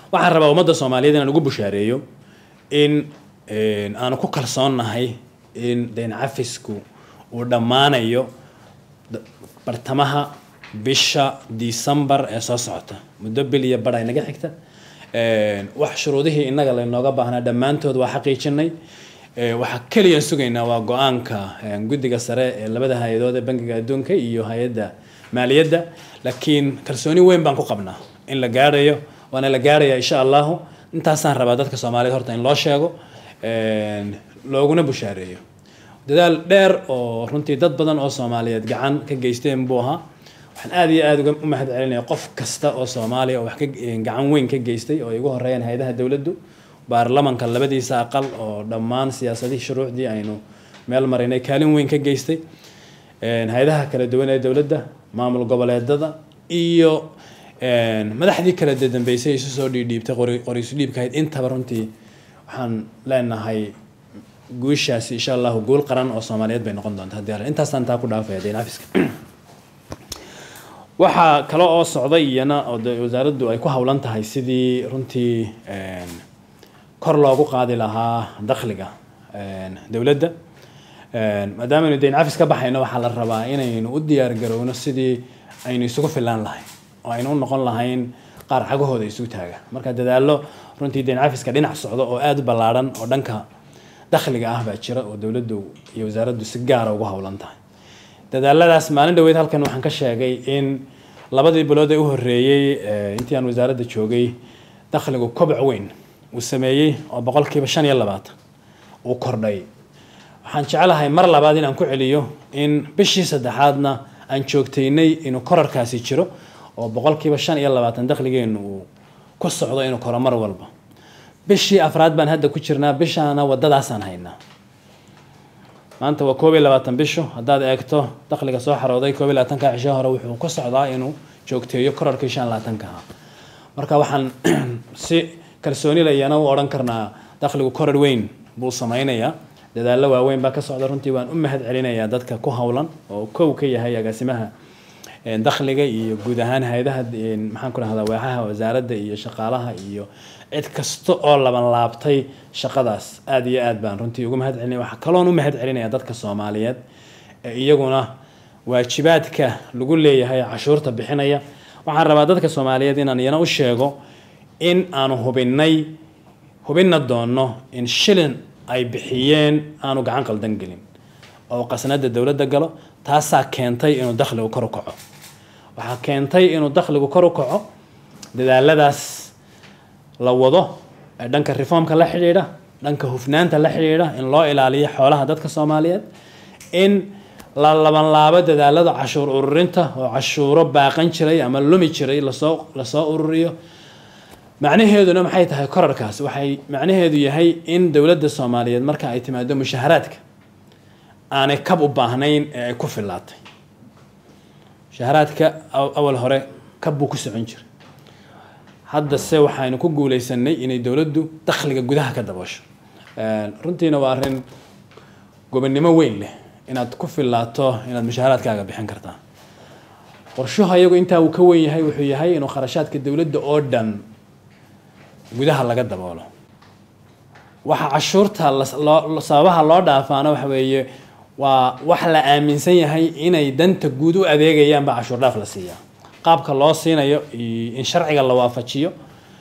waxaan rabaa ummadda soomaaliyeed inaan ugu bushaareeyo in aanu ku kalsoonnahay in dayn cafisku uu dhammaanayo bartamaha bisha december ee soo socota muddo bil iyo bar ay naga xigta wax shuruudihii innaga laynooga baahnaa dhammaantood waa xaqiijinay waxaa keliyan sugaynaa waa go-aanka guddiga sare ee labada hay-adood ee bangiga adduunka iyo hay-adda maaliyadda laakiin kalsooni weyn baan ku qabnaa in la gaarayo waana la gaaraya insha allahu intaasaan rabaa dadka soomaaliyeed horta in loo sheego looguna bushaareeyo dadaal dheer oo runtii dad badan oo soomaaliyeed gacan ka geysteen buu ahaa waxaan aada iyo aada uga u mahad celinaya qof kasta oo soomaaliya oo wax ka gacan weyn ka geystay oo ay ugu horeeyaan hay-adaha dowladdu baarlamanka labadiisa aqal oo dhammaan siyaasadihii shuruucdii aynu meel marinay kaalin weyn ka geystay hay-adaha kala duwan ee dowladda maamul goboleedada iyo madaxdii kala dambeysay isu soo dhiidhiibtay qoriisu dhiibkahayd intaba runtii waxaan leenahay guushaasi insha allahu guul qaran oo soomaaliyeed bay noqon doonta haddii intaasaan taa ku dhaafaya dayn cafiska waxaa kale oo socday iyana oo wasaaraddu ay ku howlan tahay sidii runtii kor loogu qaadi lahaa dakhliga dowladda maadaama aynu dayn cafis ka baxayno waxaa la rabaa inaynu u diyaar garowno sidii aynu isugu filaan lahayn oo aynu u noqon lahayn qaar xagahooda isugu taaga marka dadaallo runtii dayn cafiska dhinac socdo oo aada u ballaadhan oo dhanka dakhliga ah baa jira oo dowladdu iyo wasaaraddu si gaara ugu howlan tahay dadaaladaas maalin dhaweyd halkan waxaan ka sheegay in labadii bilood ee u horreeyey intii aan wasaaradda joogay dakhligu koboc weyn uu sameeyey oo boqolkiiba shan iyo labaatan uu kordhay waxaan jeclahay mar labaad in aan ku celiyo in bishii saddexaadna aan joogtaynay inuu korarkaasi jiro oo boqolkiiba shan iyo labaatan dakhligeenu uu ku socdo inuu koro mar walba bishii afraad baan hadda ku jirnaa bishaana wadadaasaan haynaa maanta waa koob iyo labaatan bisho haddaad eegto dakhliga soo xarooday koob iyo labaatanka cisho hore wuxuu ku socdaa inuu joogteeyo korarkii shan labaatanka ah marka waxaan si kalsooni layana u odhan karnaa dakhligu korar weyn buu sameynayaa dadaallo waaweyn baa ka socda runtii waan u mahad celinayaa dadka ku howlan oo kow ka yahay agaasimaha dakhliga iyo guud ahaan hay-adaha maxaan ku rahdaa waaxaha wasaaradda iyo shaqaalaha iyo cid kasta oo laban laabtay shaqadaas aada iyo aad baan runtii ugu mahad celinaya waxaa kaloon u mahad celinaya dadka soomaaliyeed ee iyaguna waajibaadka lagu leeyahay cashuurta bixinaya waxaan rabaa dadka soomaaliyeed inaan iyana u sheego in aanu hubinay hubinna doonno in shilin ay bixiyeen aanu gacan qaldan gelin oo qasnada dowladda galo taasaa keentay inuu dakhligu kor u kaco waxaa keentay inuu dakhligu kor u kaco dadaaladaas la wado ee dhanka reformka la xidhiidha dhanka hufnaanta la xidhiidha in loo ilaaliyo xoolaha dadka soomaaliyeed in la labanlaabo dadaalada cashuur ururinta oo cashuuro baaqan jiray ama lumi jiray lasoo lasoo ururiyo macnaheeduna maxay tahay korarkaas waxay macnaheedu yahay in dowladda soomaaliyeed marka ay timaado mushaharaadka aanay kab u baahnayn ee ay ku fillaatay mushaharaadka awal hore kab buu ku socon jiray haddase waxaynu ku guuleysanay inay dowladdu dakhliga gudaha ka daboosho runtiina waa arrin gobonnimo weyn leh inaad ku fillaato inaad mushaharaadkaaga bixin kartaa qorshuhu ayagu intaa uu ka weyn yahay wuxuu yahay inuu kharashaadka dowladda oo dhan gudaha laga daboolo waxa cashuurta sababaha loo dhaafaana waxa weeye waa wax la aaminsan yahay inay danta guud u adeegayaan baa cashuur dhaaf la siiyaa qaabka loo siinayo in sharciga la waafajiyo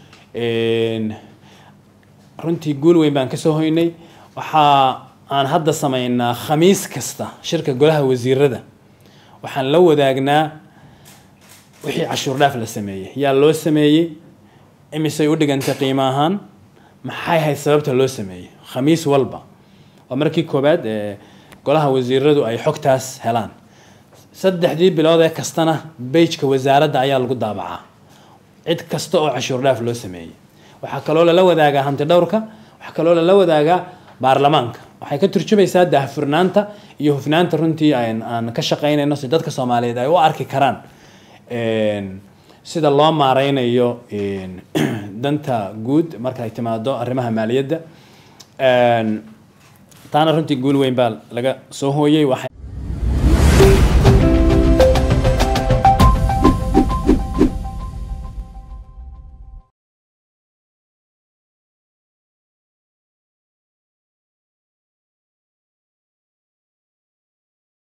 runtii guul weyn baan kasoo hoynay waxaa aan hadda sameynaa khamiis kasta shirka golaha wasiirada waxaan la wadaagnaa wixii cashuur dhaaf la sameeyey yaa loo sameeyey imisay u dhigantay qiimo ahaan maxay ahayd sababta loo sameeyey khamiis walba waa markii koobaad ee golaha wasiiradu ay xogtaas helaan saddexdii bilood ee kastana beijka wasaaradda ayaa lagu daabacaa cid kasta oo cashuur dhaaf loo sameeyey waxaa kaloo lala wadaagaa hanti dhowrka waxaa kaloo lala wadaagaa baarlamaanka waxay ka turjumaysaa daahfurnaanta iyo hufnaanta runtii aan ka shaqaynayno si dadka soomaaliyeed ay u arki karaan sida loo maareynayo danta guud marka ay timaado arrimaha maaliyadda taana runtii guul weyn baa laga soo hooyey waxay